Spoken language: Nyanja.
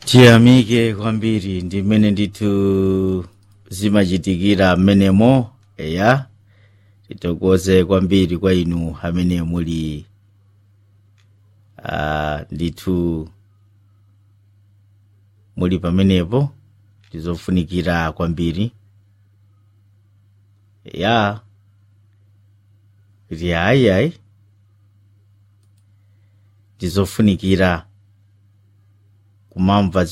tiyamike kwambiri ndi mmene ndithu zimachitikira mmenemo eya titokoze kwambiri kwa inu amene muli uh, ndithu muli pamenepo tizofunikira kwambiri ya kuti ayi ayi tizofunikira kumamva